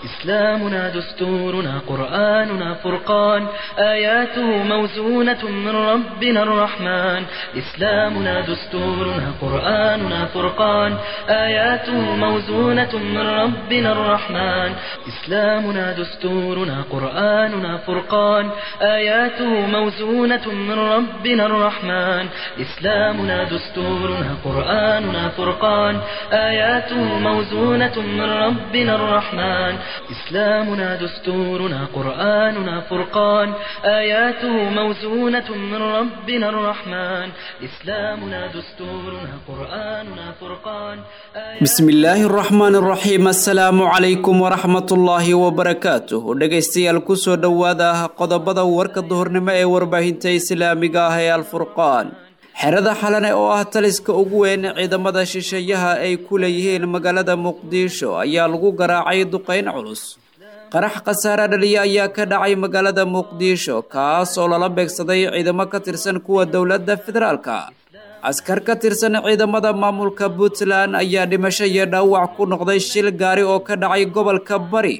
إسلامنا دستورنا قرآننا فرقان آياته موزونة من ربنا الرحمن إسلامنا دستورنا قرآننا فرقان آياته موزونة من ربنا الرحمن إسلامنا دستورنا قرآننا فرقان آياته موزونة من ربنا الرحمن إسلامنا دستورنا قرآننا فرقان آياته موزونة من ربنا الرحمن إسلامنا دستورنا قرآننا فرقان آياته موزونة من ربنا الرحمن إسلامنا دستورنا قرآننا فرقان bismi illaahi araxmaan araxiim assalaamu calaykum waraxmatullaahi wabarakaatuh dhegaystayaal kusoo dhowaada qodobada warka duhurnimo ee warbaahinta islaamiga ah ee alfurqaan xerada xalane oo ah taliska ugu weyn ciidamada shisheeyaha ay ku leeyihiin magaalada muqdisho ayaa lagu garaacay duqeyn culus qarax khasaare dhaliya ayaa ka dhacay magaalada muqdisho kaas oo lala beegsaday ciidamo ka tirsan kuwa dowladda federaalka askar ka tirsan ciidamada maamulka puntland ayaa dhimasho iyo dhaawac ku noqday shil gaari oo ka dhacay gobolka bari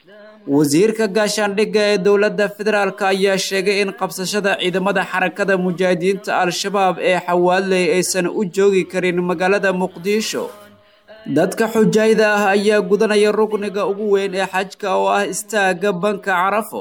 wasiirka gaashaandhigga ee dowladda federaalk ayaa sheegay in qabsashada ciidamada xarakada mujaahidiinta al-shabaab ee xawaaley aysan u joogi karin magaalada muqdisho dadka xujaayda ah ayaa gudanaya rugniga ugu weyn ee xajka oo ah istaagga banka carafo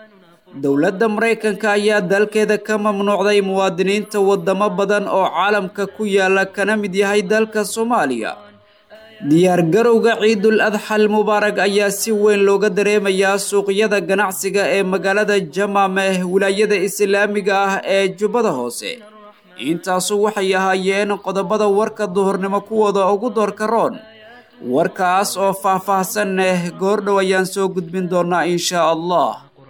dowladda maraykanka ayaa dalkeeda ka mamnuucday muwaadiniinta wadamo badan oo caalamka ku yaala kana mid yahay dalka soomaaliya diyaargarowga ciidul adxal mubaarag ayaa si weyn looga dareemayaa suuqyada ganacsiga ee magaalada jamameh wilaayada islaamiga ah ee jubbada hoose intaasu waxay ahaayeen qodobada warka duhurnimo kuwooda ugu doorka roon warkaas oo faah-faahsan eh goordhow ayaan soo gudbin doonaa insha allah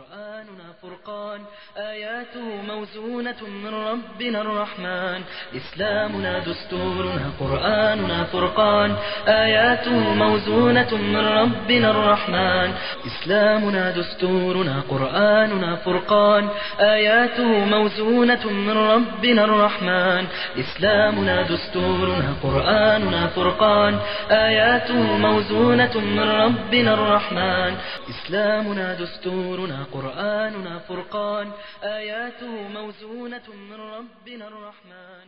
آياته موزونة من ربنا الرحمن إسلامنا دستورنا قرآننا فرقان آياته موزونة من ربنا الرحمن إسلامنا دستورنا قرآننا فرقان آياته موزونة من ربنا الرحمن إسلامنا دستورنا قرآننا فرقان آياته موزونة من ربنا الرحمن إسلامنا دستورنا قرآننا فرقان آياته موزونة من ربنا الرحمن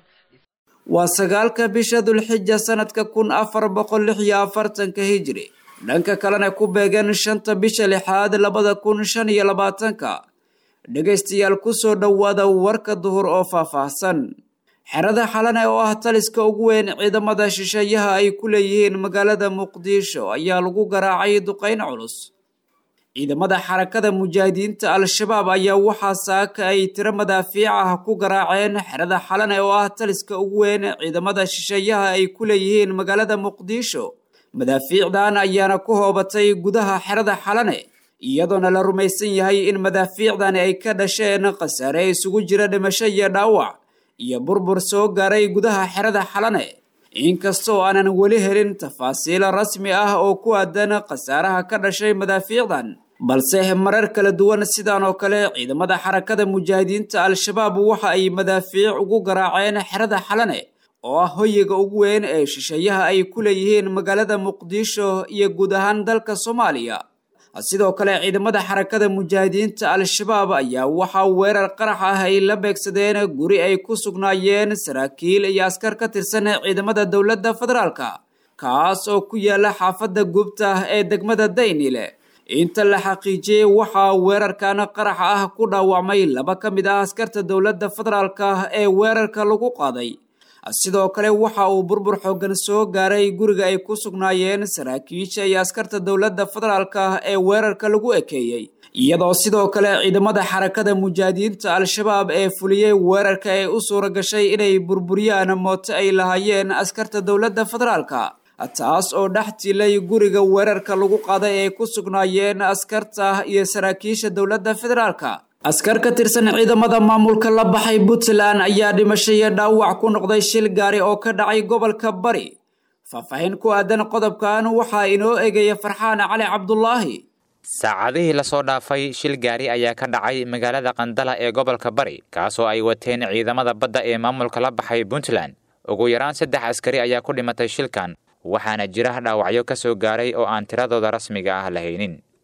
waa sagaalka bisha dulxija sanadka kun afar boqol lix iyo afartanka hijri dhanka kalena ku beegan shanta bisha lixaad labada kun shan iyo labaatanka dhegaystayaal kusoo dhowaada warka duhur oo faahfaahsan xerada xalane oo ah taliska ugu weyn ciidamada shisheeyaha ay ku leeyihiin magaalada muqdisho ayaa lagu garaacay duqeyn culus ciidamada xarakada mujaahidiinta al-shabaab ayaa waxaa saaka ay tiro madaafiic ah ku garaaceen xerada xalane oo ah taliska ugu weyn ciidamada shisheeyaha ay ku leeyihiin magaalada muqdisho madaafiicdan ayaana ku hoobatay gudaha xerada xalane iyadoona la rumaysan yahay in madaafiicdani ay ka dhasheen khasaare isugu jira dhimasho iyo dhaawac iyo burbur soo gaaray gudaha xerada xalane inkastoo aanan weli helin tafaasiil rasmi ah oo ku aadan khasaaraha ka dhashay madaafiicdan balse marar kala duwan sidan oo kale ciidamada xarakada mujaahidiinta al-shabaab waxa ay madaafiic ugu garaaceen xerada xalane oo ah hoyiga ugu weyn ee shisheeyaha ay ku leeyihiin magaalada muqdisho iyo guud ahaan dalka soomaaliya sidoo kale ciidamada xarakada mujaahidiinta al-shabaab ayaa waxaa weerar qarax ah ay la beegsadeen guri ay ku sugnaayeen saraakiil iyo askar ka tirsan ciidamada dowladda federaalka kaas oo ku yaala xaafadda gubta ee degmada daynile inta la xaqiijiyey waxaa weerarkan qarax ah ku dhaawacmay laba ka mid ah askarta dowladda federaalka ee weerarka lagu qaaday sidoo kale waxa uu burbur xoogan soo gaaray guriga ay ku sugnaayeen saraakiisha iyo askarta dowladda federaalka ee weerarka lagu ekeeyey iyadoo sidoo kale ciidamada xarakada mujaahidiinta al-shabaab ee fuliyey weerarka ee u suura gashay inay burburiyaan mooto ay lahaayeen askarta dowladda federaalka taas oo dhex tilay guriga weerarka lagu qaaday ee ku sugnaayeen askarta iyo saraakiisha dowladda federaalka askar ka tirsan ciidamada maamulka la baxay puntland ayaa dhimasho iyo dhaawac ku noqday shil gaari oo ka dhacay gobolka bari faahfaahin ku aadan qodobkan waxaa inoo egaya farxaan cali cabdulaahi saacadihii lasoo dhaafay shil gaari ayaa ka dhacay magaalada qandala ee gobolka bari kaasoo ay wateen ciidamada badda ee maamulka la baxay puntland ugu yaraan saddex askari ayaa ku dhimatay shilkan waxaana jira dhaawacyo ka soo gaaray oo aan tiradooda rasmiga ah lahaynin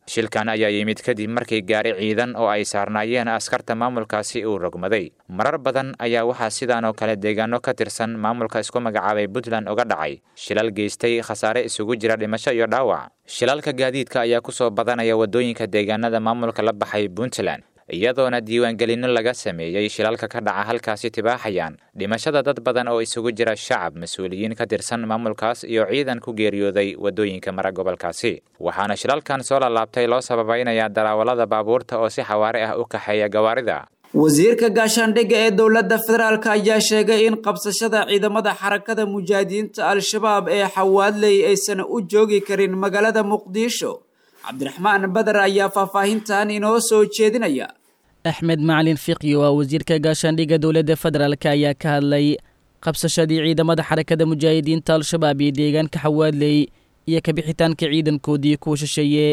shilkan ayaa yimid kadib markii gaari ciidan oo ay saarnaayeen askarta maamulkaasi uu rogmaday marar badan ayaa waxaa sidaan oo kale deegaano ka tirsan maamulka isku magacaabay puntland uga dhacay shilal geystay khasaare isugu jira dhimasho iyo dhaawac shilalka gaadiidka ayaa ku soo badanaya waddooyinka deegaanada maamulka la baxay puntland iyadoona diiwaangelinno laga sameeyey shilalka ka dhaca halkaasi tibaaxayaan dhimashada dad badan oo isugu jira shacab mas-uuliyiin ka tirsan maamulkaas iyo ciidan ku geeriyooday waddooyinka mara gobolkaasi waxaana shilalkan soo lalaabtay loo sababaynayaa daraawalada baabuurta oo si xawaare ah u kaxeeya gawaarida wasiirka gaashaandhigga ee dowladda federaalk ayaa sheegay in qabsashada ciidamada xarakada mujaahidiinta al-shabaab ee xawaadley aysan u joogi karin magaalada muqdisho cabdiraxmaan badar ayaa faahfaahintan inoo soo jeedinaya axmed macalin fiqi oo ah wasiirka gaashaandhigga dowladda federaalk ayaa ka hadlay qabsashadii ciidamada xarakada mujaahidiinta al-shabaab iyo deegaanka xawaadley iyo kabixitaanka ciidankoodii kuwa shisheeye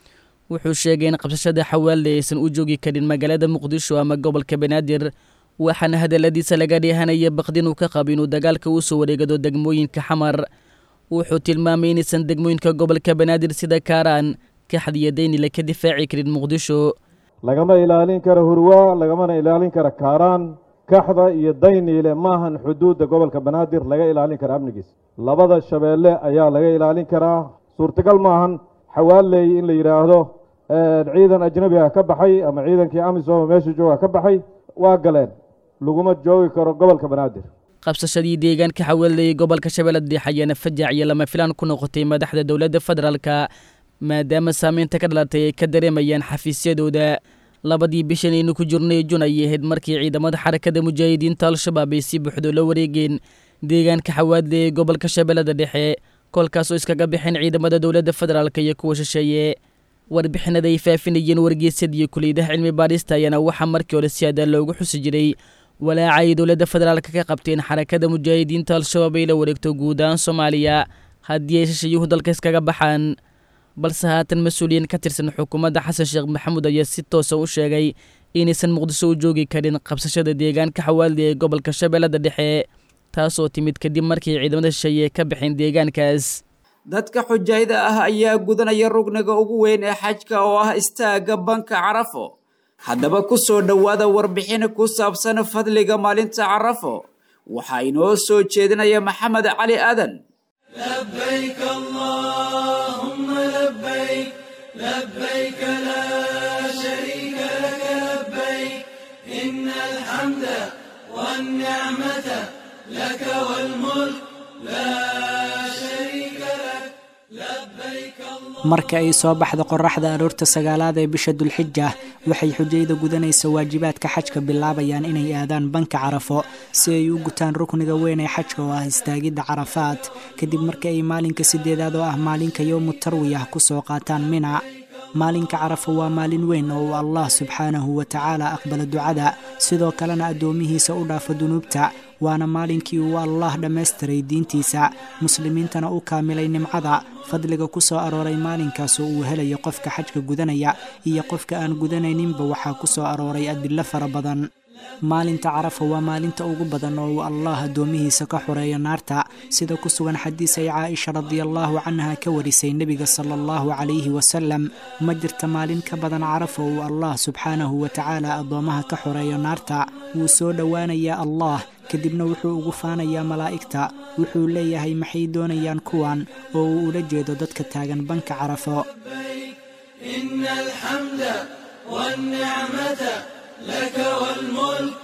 wuxuu sheegay in qabsashada xawaadley aysan u joogi karin magaalada muqdisho ama gobolka banaadir waxaana hadalladiisa laga dheehanaya baqdin uu ka qabo inuu dagaalka u soo wareegado degmooyinka xamar wuxuu tilmaamay inaysan degmooyinka gobolka banaadir sida kaaraan kaxdiyo daynile ka difaaci karin muqdisho lagama ilaalin karo hurwaa lagamana ilaalin karo kaaraan kaxda iyo dayniile maahan xuduudda gobolka banaadir laga ilaalin kara amnigiisa labada shabeelle ayaa laga ilaalin karaa suurtagal maahan xawaaley in la yidhaahdo ciidan ajnabi ah ka baxay ama ciidankii amisom meesha jooga ka baxay waa galeen laguma joogi karo gobolka banaadir qabsashadii deegaanka xawaaley gobolka shabeellada dhexe ayaana fajac iyo lama filaan ku noqotay madaxda dowladda federaalka maadaama saameynta ka dhalatay ay ka dareemayaan xafiisyadooda labadii bishan aynu ku jirnay jun ayay ahayd markii ciidamada xarakada mujaahidiinta al-shabaab ay si buuxdo la wareegeen deegaanka xawaadle ee gobolka shabeellada dhexe kolkaasoo iskaga bixeen ciidamada dowladda federaalk iyo kuwa shisheeye warbixinada ay faafinayeen wargeysadii kuliyadaha cilmi baadhista ayaana waxaa markii hore si adaa loogu xusi jiray walaaca ay dowladda federaalk ka qabteen xarakada mujaahidiinta al-shabaab ay la wareegto guud ahaan soomaaliya haddii ay shishayuhu dalka iskaga baxaan balse haatan mas-uuliyiin ka tirsan xukuumadda xasan sheekh maxamuud ayaa si toosa u sheegay inaysan muqdisho u joogi karin qabsashada deegaanka xawaaldi ee gobolka shabeellada dhexe taasoo timid kadib markii ciidamada shisheeye ka baxeen deegaankaas dadka xujaayada ah ayaa gudanaya rugniga ugu weyn ee xajka oo ah istaagga banka carafo haddaba ku soo dhowaada warbixin ku saabsan fadliga maalinta carafo waxaa inoo soo jeedinaya maxamed cali aadan لبيك اللهم لبيك لبيك لا شريك لك لبيك إن الحمد والنعمة لك والملك لا شريك لك لبيك الله marka ay soo baxda qoraxda aroorta sagaalaad ee bisha dulxija waxay xujayda gudanaysa waajibaadka xajka bilaabayaan inay aadaan banka carafo si ay u gutaan rukniga weyn ee xajka oo ah istaagidda carafaad kadib marka ay maalinka sideedaad oo ah maalinka yowmu tarwiyah ku soo qaataan mina maalinka carafo waa maalin weyn oo uu allah subxaanahu wa tacaala aqbala ducada sidoo kalena addoomihiisa u dhaafo dunuubta waana maalinkii uu allah dhammaystiray diintiisa muslimiintana u kaamilay nimcada fadliga ku soo arooray maalinkaasoo uu helayo qofka xajka gudanaya iyo qofka aan gudanayninba waxaa ku soo arooray adillo fara badan maalinta carafa waa maalinta ugu badan oo uu allah addoomihiisa ka xoreeyo naarta sida ku sugan xadiis ay caaisha radiallaahu canha ka warisay nebiga sala allahu calayhi wasalam ma jirta maalin ka badan carafa uu allah subxaanahu wa tacaala addoommaha ka xoreeyo naarta wuu soo dhowaanayaa allah kadibna wuxuu ugu faanayaa malaa'igta wuxuu leeyahay maxay doonayaan kuwan oo uu ula jeedo dadka taagan banka carafo إن الحمد والنعمة لك والملك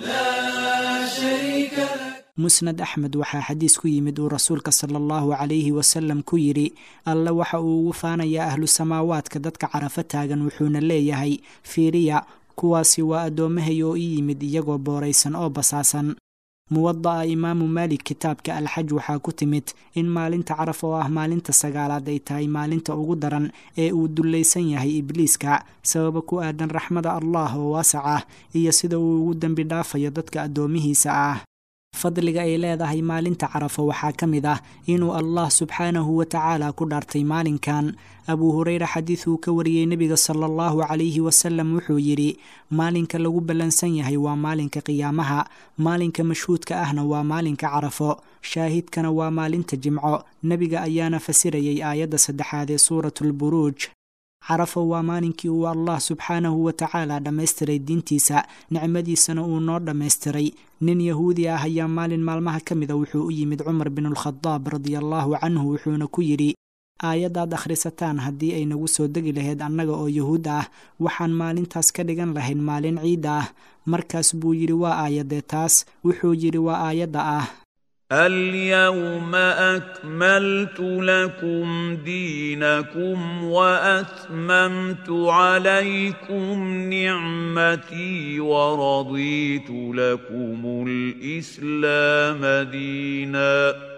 لا شريك لك musnad axmed waxaa xadiis ku yimid uu rasuulka sala allahu calayhi wasalam ku yidhi alle waxa uu ugu faanayaa ahlu samaawaadka dadka carafo taagan wuxuuna leeyahay fiiriya kuwaasi waa addoommahay oo ii yimid iyagoo booraysan oo basaasan muwada'a imaamu maalik kitaabka alxaj waxaa ku timid in maalinta caraf oo ah maalinta sagaalaad ay tahay maalinta ugu daran ee uu dullaysan yahay ibliiska sababa ku aadan raxmada allah oo waasac ah iyo sida uu ugu dembi dhaafayo dadka addoomihiisa ah fadliga ay leedahay maalinta carafo waxaa ka mid ah inuu allah subxaanahu wa tacaala ku dhaartay maalinkan abuu hureyre xadiid uu ka wariyey nebiga sala allahu calayhi wasalam wuxuu yidhi maalinka lagu ballansan yahay waa maalinka qiyaamaha maalinka mashhuudka ahna waa maalinka carafo shaahidkana waa maalinta jimco nebiga ayaana fasirayay aayadda saddexaad ee suuratulburuuj carafo waa maalinkii uu allah subxaanahu wa tacaala dhammaystiray diintiisa nicmadiisana uu noo dhammaystiray nin yahuudi ah ayaa maalin maalmaha ka mida wuxuu u yimid cumar binulkhadaab radiallaahu canhu wuxuuna ku yidhi aayaddaad akhrisataan haddii ay nagu soo degi lahayd annaga oo yuhuud ah waxaan maalintaas ka dhigan lahayn maalin ciidda ah markaas buu yidhi waa aayadee taas wuxuu yidhi waa aayadda ah اليوم اكملت لكم دينكم واتممت عليكم نعمتي ورضيت لكم الاسلام دينا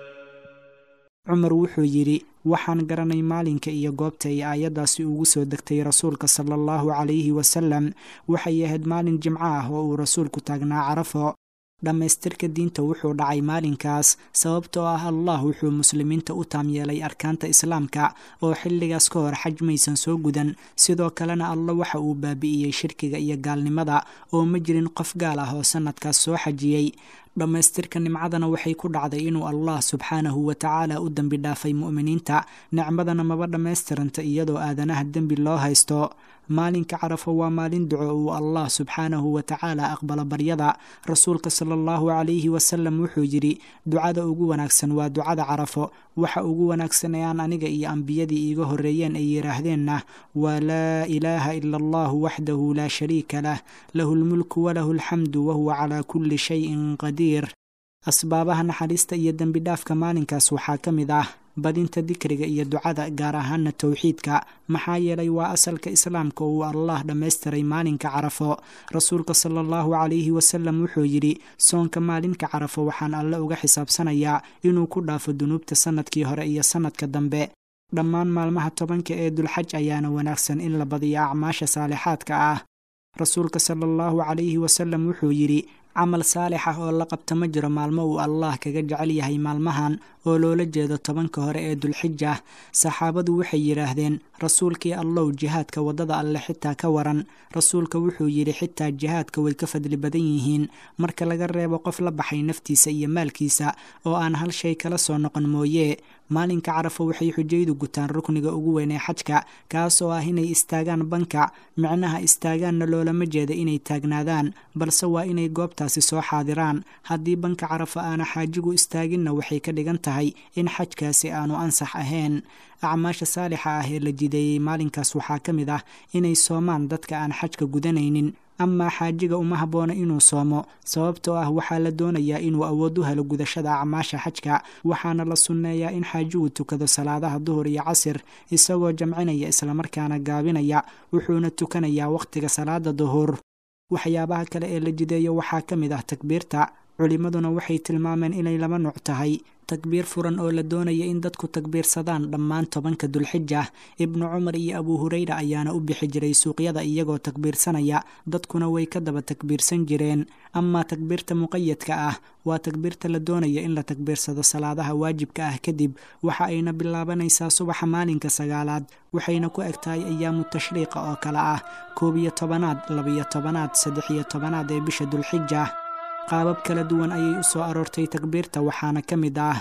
cumar wuxuu yidhi waxaan garanay maalinka iyo goobta ay aayaddaasi ugu soo degtay rasuulka sala allahu calayhi wasalam waxay ahayd maalin jimco ah oo uu rasuulku taagnaa carafo dhammaystirka diinta wuxuu dhacay maalinkaas sababtoo ah allah wuxuu muslimiinta u taam yeelay arkaanta islaamka oo xilligaas ka hor xaj maysan soo gudan sidoo kalena alla waxa uu baabi'iyey shirkiga iyo gaalnimada oo ma jirin qof gaal ah oo sannadkaas soo xajiyey dhammaystirka nimcadana waxay ku dhacday inuu allah subxaanahu wa tacaala u dembi dhaafay mu'miniinta nicmadana maba dhammaystiranta iyadoo aadanaha dembi loo haysto maalinka carafo waa maalin duco uu allah subxaanahu wa tacaala aqbalo baryada rasuulka sala allahu calayhi wasalam wuxuu yidhi ducada ugu wanaagsan waa ducada carafo waxa ugu wanaagsan ee aan aniga iyo ambiyadii iiga horreeyeen ay yidhaahdeenna waa laa ilaaha ila allahu waxdahu laa shariika lah lahu lmulku walahu alxamdu wahuwa calaa kulli shayin qadiir asbaabaha naxariista iyo dembi dhaafka maalinkaas waxaa ka mid ah badinta dikriga iyo ducada gaar ahaana towxiidka maxaa yeelay waa asalka islaamka uu allah dhammaystiray maalinka carafo rasuulka sala allahu calayhi wasalam wuxuu yidhi soonka maalinka carafo waxaan alle uga xisaabsanayaa inuu ku dhaafo dunuubta sannadkii hore iyo sannadka dambe dhammaan maalmaha tobanka ee dulxaj ayaana wanaagsan in la badiyo acmaasha saalixaadka ah rasuulka sala allahu calayhi wasalam wuxuu yidhi camal saalix ah oo la qabta ma jiro maalmo uu allah kaga jecel yahay maalmahan oo loola jeedo tobanka hore ee dulxija saxaabadu waxay yidhaahdeen rasuulkii allow jihaadka waddada alle xitaa ka waran rasuulka wuxuu yidhi xitaa jihaadka way ka fadli badan yihiin marka laga reebo qof la baxay naftiisa iyo maalkiisa oo aan hal shay kala soo noqon mooye maalinka carafo waxay xujaydu gutaan rukniga ugu weyn ee xajka kaas oo ah inay istaagaan banka micnaha istaagaanna loolama jeeda inay taagnaadaan balse waa inay goobtaasi soo xaadiraan haddii banka carafo aana xaajigu istaaginna waxay ka dhigan tahay in xajkaasi aanu ansax ahayn acmaasha saalixa ah ee la jideeyey maalinkaas waxaa ka mid ah inay soomaan dadka aan xajka gudanaynin amaa xaajiga uma habboona inuu soomo sababtoo ah waxaa la doonayaa inuu awood u helo gudashada acmaasha xajka waxaana la sunneeyaa in xaajigu tukado salaadaha duhur iyo casir isagoo jamcinaya islamarkaana gaabinaya wuxuuna tukanayaa wakhtiga salaada duhur waxyaabaha kale ee la jideeyo waxaa ka mid ah takbiirta culimmaduna waxay tilmaameen inay laba nuuc tahay takbiir furan oo la doonaya in dadku takbiirsadaan dhammaan tobanka dulxija ibnu cumar iyo abuu hureyra ayaana u bixi jiray suuqyada iyagoo takbiirsanaya dadkuna way ka daba takbiirsan jireen amaa takbiirta muqayadka ah waa takbiirta la doonaya in la takbiirsado salaadaha waajibka ah kadib waxa ayna bilaabanaysaa subaxa maalinka sagaalaad waxayna ku eg tahay ayaamu tashriiqa oo kale ah koob iyo tobanaad labiyo tobanaad saddex iyo tobanaad ee bisha dulxija qaabab kala duwan ayay u soo aroortay takbiirta waxaana ka mid ah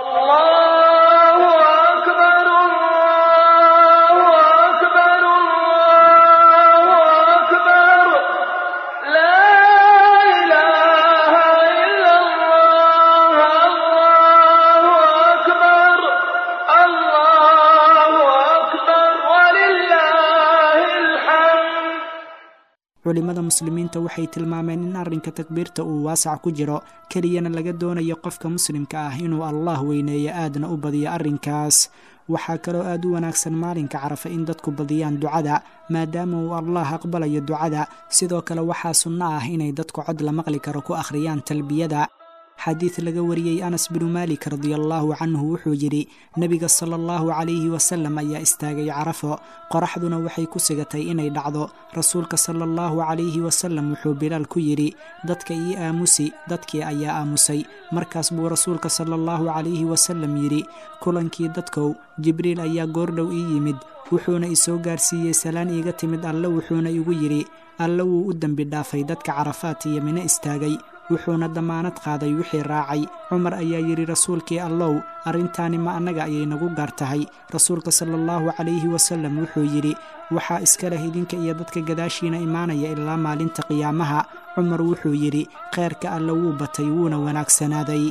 culimada muslimiinta waxay tilmaameen in arrinka takbiirta uu waasac ku jiro keliyana laga doonayo qofka muslimka ah inuu allah weyneeyo aadna u badiyo arrinkaas waxaa kaloo aad u wanaagsan maalinka carafa in dadku badiyaan ducada maadaama uu allah aqbalayo ducada sidoo kale waxaa sunno ah inay dadku cod la maqli karo ku akhriyaan talbiyada xadiid laga wariyey anas binu maalik radiallaahu canhu wuxuu yidhi nebiga sala allahu calayhi wasalam ayaa istaagay carafo qoraxduna waxay ku sigatay inay dhacdo rasuulka sala allahu calayhi wasalam wuxuu bilaal ku yidhi dadka ii aamusi dadkii ayaa aamusay markaas buu rasuulka sala allahu calayhi wasalam yidhi kulankii dadkow jibriil ayaa goordhow ii yimid wuxuuna isoo gaarsiiyey salaan iiga timid alle wuxuuna igu yidhi alle wuu u dembi dhaafay dadka carafaat iyo mino istaagay wuxuuna dammaanad qaaday wixii raacay cumar ayaa yidhi rasuulkii allow arrintaani ma annaga ayay nagu gaar tahay rasuulka sala allahu calayhi wasallam wuxuu yidhi waxaa iska leh idinka iyo dadka gadaashiina imaanaya ilaa maalinta qiyaamaha cumar wuxuu yidhi kheyrka alle wuu batay wuuna wanaagsanaaday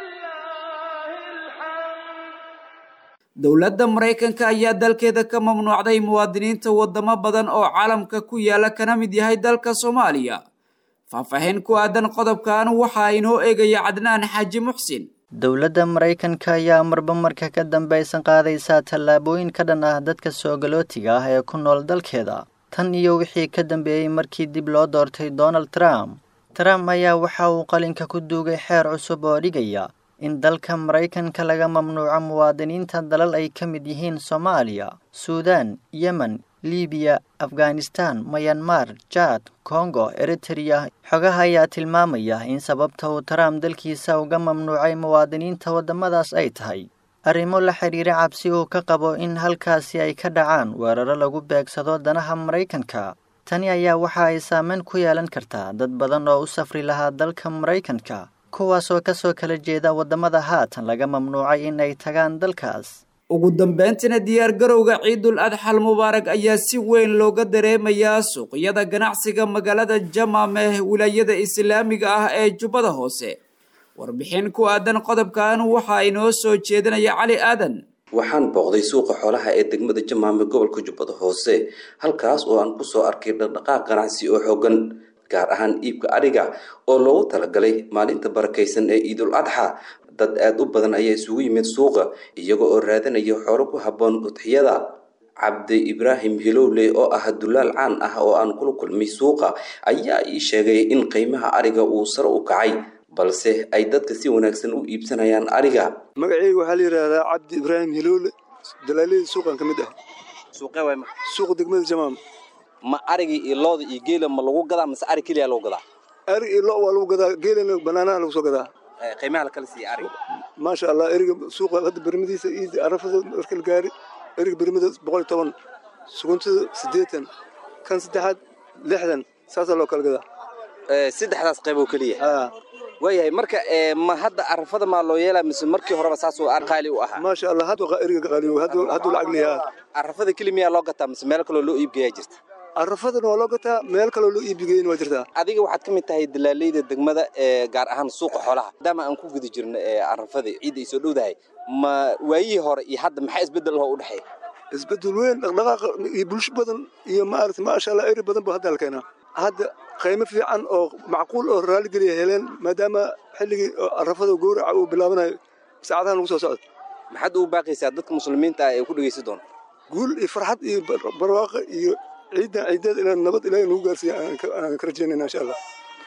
dowladda maraykanka ayaa dalkeeda ka mamnuucday muwaadiniinta wadamo badan oo caalamka ku yaala kana mid yahay dalka soomaaliya faahfaahin ku aadan qodobkan waxaa inoo eegaya cadnaan xaaji muxsin dowladda maraykanka ayaa marba marka ka dambaysan qaadaysaa tallaabooyin ka dhan ah dadka soogalootiga ah ee ku nool dalkeeda tan iyo wixii ka dambeeyey markii dib loo doortay donald trump trump ayaa waxa uu qalinka ku duugay xeer cusub oo dhigaya in dalka maraykanka laga mamnuuco muwaadiniinta dalal ay ka mid yihiin soomaaliya suudaan yemen libiya afghanistan mayanmar jaad kongo eritereya xogaha ayaa tilmaamaya in sababta uu trump dalkiisa uga mamnuucay muwaadiniinta waddamadaas ay tahay arrimo la xidhiira cabsi uu ka qabo in halkaasi ay ka dhacaan weeraro lagu beegsado danaha maraykanka tani ayaa waxa ay saameyn ku yeelan kartaa dad badan oo u safri lahaa dalka maraykanka kuwaasoo ka soo kala jeeda waddamada haatan laga mamnuucay in ay tagaan dalkaas ugu dambeyntina diyaargarowga ciidul adxal mubaarag ayaa si weyn looga dareemayaa suuqyada ganacsiga magaalada jamaameh wilaayada islaamiga ah ee jubbada hoose warbixin ku aadan qodobkan waxaa inoo soo jeedinaya cali aadan waxaan booqday suuqa xoolaha ee degmada jamaame gobolka jubbada hoose halkaas oo aan kusoo arkay dhaqdhaqaaq ganacsi oo xoogan gaar ahaan iibka adhiga oo loogu talagalay maalinta barakaysan ee ciidul adxa dad aada u badan ayaa isugu yimid suuqa iyaga oo raadanaya xoolo ku habboon udxiyada cabdi ibraahim hilowle oo ah dulaal caan ah oo aan kula kulmay suuqa ayaa ii sheegay in qiimaha ariga uu sare u kacay balse ay dadka si wanaagsan u iibsanayaan ariga magaceyga waxaa la yidhaahdaa cabdi ibraahim hilowle dalaalada suuqan ka mid ah suuqee waay marka suuqa degmada jamaam ma arigii iyo looda iyo geela ma lagu gadaa mase ari keliya lagu gadaa arig iyo lo waa lagu gadaa geelana banaanaha lagu soo gadaa qiimaha la kala siiya ariga maasha allah eriga suuqa hadda bermadiisa iid arafada marka la gaari eriga bermada boqol iyo toban suguntada siddeetan kan saddexaad lixdan saasaa loo kala gadaa saddexdaas qayb oo keliya waayahay marka ma hadda arafada maa loo yeelaa mise markii horeba saasuu qaali u ahaa maasha allah hadda eriga qaaliyo hadduu lacag leeyaha arafada keli miyaa loo gataa mise meel kaloo loo iibgeeyaa jirta arafadana waa loo gataa meel kaloo loo iibgeeyana waa jirtaa adiga waxaad ka mid tahay dalaaleyda degmada ee gaar ahaan suuqa xoolaha maadaama aan ku guda jirno arafadii ciidda ay soo dhowdahay ma waayihii hore iyo hadda maxaa isbeddel oo u dhexeeya isbeddel weyn dhaqdhaqaaqa iyo bulsho badan iyo maaragtay maasha allah eri badan ba hadda la keenaa hadda qiimo fiican oo macquul oo raaligeliya heleen maadaama xilligii arafada gowraca uu bilaabanayo saacadahan lagu soo socdo maxaad ugu baaqaysaa dadka muslimiinta ah ee ku dhegaysan doona guul iyo farxad iyo barwaaqa iyo ciidan ciideed inaan nabad ilaahay nagu gaarsiiya aan ka rajaynayna insha allah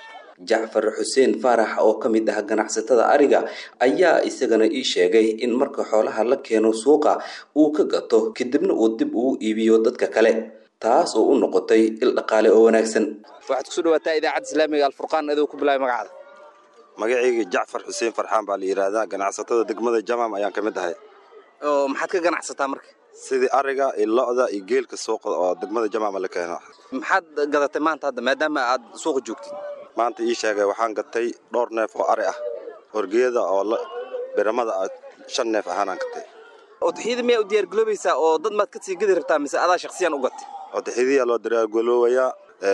jacfar xuseen faarax oo ka mid ah ganacsatada ariga ayaa isagana ii sheegay in marka xoolaha la keeno suuqa uu ka gato kadibna uu dib ugu iibiyo dadka kale taas oo u noqotay il dhaqaale oo wanaagsan waxaad kusoo dhawaataa idaacadda islaamiga alfurqaan adoo ku bilaabay magacaada magacayga jacfar xuseen farxaan baa la yidhaahdaa ganacsatada degmada jamaam ayaan ka mid ahay oo maxaad ka ganacsataa marka sidii ariga iyo lo-da iyo geelka suuqa oo degmada jamaama la keeno maxaad gadatay maanta hadda maadaama aad suuqa joogtid maanta ii sheegay waxaan gatay dhowr neef oo ari ah horgeeda oo biramada ah shan neef ahaanaan gatay udxiyada miyaa u diyaargaloobaysaa oo dad maad ka sii gadi rabtaa mise adaa shakhsiyan u gatay udxiyadiyaa loo diyaargaloobayaa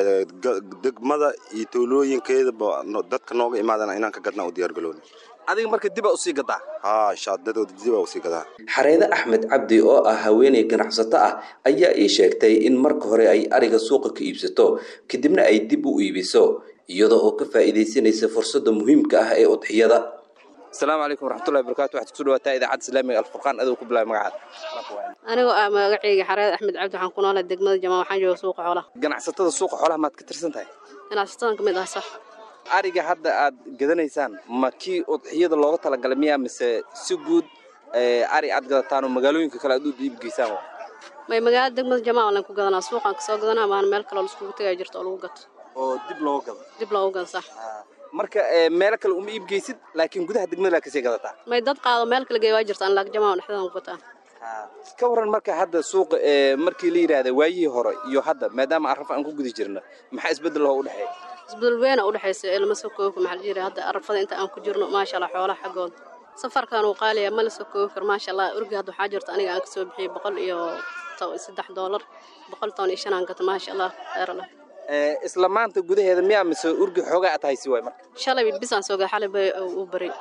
degmada iyo tuulooyinkeedaba dadka nooga imaadana inaan ka gadnaa u diyaargaloona adiga marka dibaa usii gadaa haa shaadadooda dibaa usii gadaa xareede axmed cabdi oo ah haweeney ganacsato ah ayaa ii sheegtay in marka hore ay ariga suuqa ka iibsato kadibna ay dib u iibiso iyadoo oo ka faa'iidaysanaysa fursadda muhiimka ah ee udxiyada asalaamu calaykum waraxmatullahi wabarakatu waxaad kusoo dhawaataa idaacadda islaamiga alfurqaan adoo ku bilaabay magacaada anigoo ah magacayga xareed axmed cabdi waxaan ku noolay degmada jamaa waxaan jooga suuqa xoolaha ganacsatada suuqa xoolaha maad ka tirsan tahay ganacsatadan ka mid ah sax ariga hadda aad gadanaysaan ma kii udxiyada looga talagalay miyaa mise si guud ari aad gadataan oo magaalooyinka kale aad u iibgeysaan may magaalada degmada jamaa lan ku gadanaa suuqaan kasoo gadanaa maana meel kaloo laiskugu tagaya jirto oo lagu gato oo dib looga gado dib loogu gado sax marka meelo kale uma iibgeysid laakiin gudaha degmada laa kasii gadataa may dad qaado meel kale geey waa jirtaan laak jamaa dhexdeedan ku gataan ka waran marka hadda suuqa markii la yidhaahda waayihii hore iyo hadda maadaama arafa aan ku guda jirna maxaa isbeddel oo u dhexeeya isbedel weyn u dhexaysa ee lama soo koobi karo maxaa la jira hadda arafada inta aan ku jirno maasha allah xoolaha xaggooda safarkan uu qaaliya ma la soo koobi karo maasha allah urgi hadda waxaa jirta aniga aan kasoo bixiyey boqol iyo saddex doolar boqol toban iyo shan aan gato maasha allah khayr allah isla maanta gudaheeda miyaa mise urgi xoogaa aad haysi waay marka shalay bisaan soo gaa xalay bay uu baray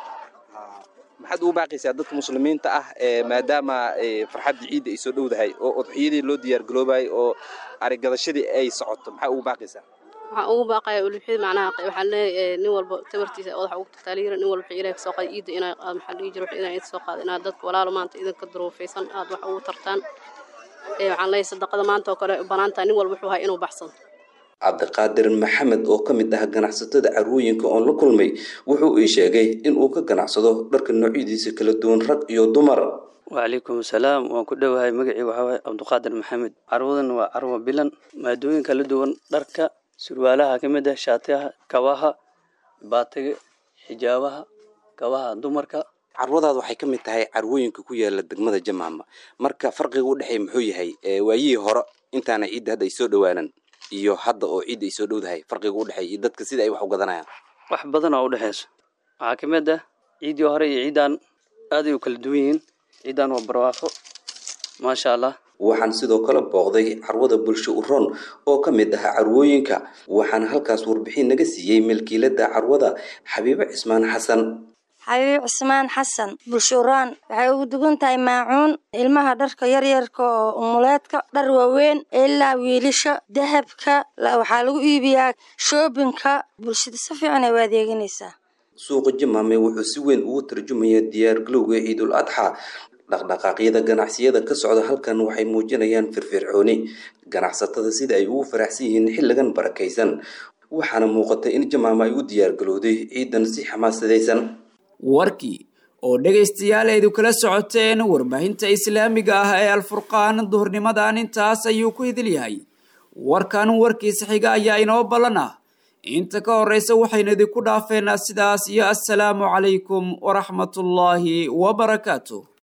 maxaad ugu baaqaysaa dadka muslimiinta ah maadaama farxadda ciidda ay soo dhowdahay oo udxiyadii loo diyaargaloobayay oo arigadashadii ay socoto maxaa ugu baaqaysaa waxaan ugu baaqaya ulubxida macnaha waxaan leeyahay nin walba tabartiisa odaxa ugu tataaliira nin walba wixii ilaah kasoo qaada ciidda inaa aad maxaa dhihi jira wixii inaa soo qaada inaad dadka walaalo maanta idinka duruufaysan aad wax ugu tartaan waxaan leeyahay sadaqada maanta oo kale banaantaa nin walba wuxuu hay inuu baxsado cabdiqaadir maxamed oo ka mid ah ganacsatada carwooyinka oon la kulmay wuxuu ii sheegay in uu ka ganacsado dharka noocyadiisa kala duwan rag iyo dumar wacalaykum asalaam waan ku dhowahay magacii waxaa waaye cabdiqaadir maxamed carwadan waa carwa bilan maadooyin kala duwan dharka surwaalaha ka mid ah shaatiyaha kabaha baatiga xijaabaha kabaha dumarka carwadaada waxay ka mid tahay carwooyinka ku yaala degmada jamaama marka farqiga u dhexeeya muxuu yahay waayihii hore intaana ciidda hadda ay soo dhowaanan iyo hadda oo ciidda ay soo dhowdahay farqiga u dhexeeya iyo dadka sida ay wax u gadanayaan wax badan oo u dhexeyso waxaa ka mid ah ciiddii hore iyo ciiddaan aaday u kala duwan yihiin ciiddaan waa barwaaqo maasha allah waxaan sidoo kale booqday carwada bulsho uron oo ka mid ah carwooyinka waxaana halkaas warbixin naga siiyey milkiilada carwada xabiibo cismaan xasan xabiib cismaan xasan bulshuraan waxay ugu dugan tahay maacuun ilmaha dharka yaryarka oo umuleedka dhar waaweyn ilaa wiilasha dahabka waxaa lagu iibiyaa shoobinka bulshada si fiican ay u adeeganaysaa suuqa jamaame wuxuu si weyn ugu tarjumayaa diyaargalowga ciidul adxa dhaqdhaqaaqyada ganacsiyada ka socda halkan waxay muujinayaan firfircooni ganacsatada sida ay ugu faraxsan yihiin xilligan barakaysan waxaana muuqata in jamaama ay u diyaargalowday ciidan si xamaasadaysan warkii oo dhegaystayaal aydu kala socoteen warbaahinta islaamiga ah ee alfurqaan duhurnimadan intaas ayuu ku idil yahay warkan warkiisa xiga ayaa inoo ballan ah inta ka horeysa waxaynu idinku dhaafeynaa sidaas iyo assalaamu calaykum waraxmatullaahi wabarakaatu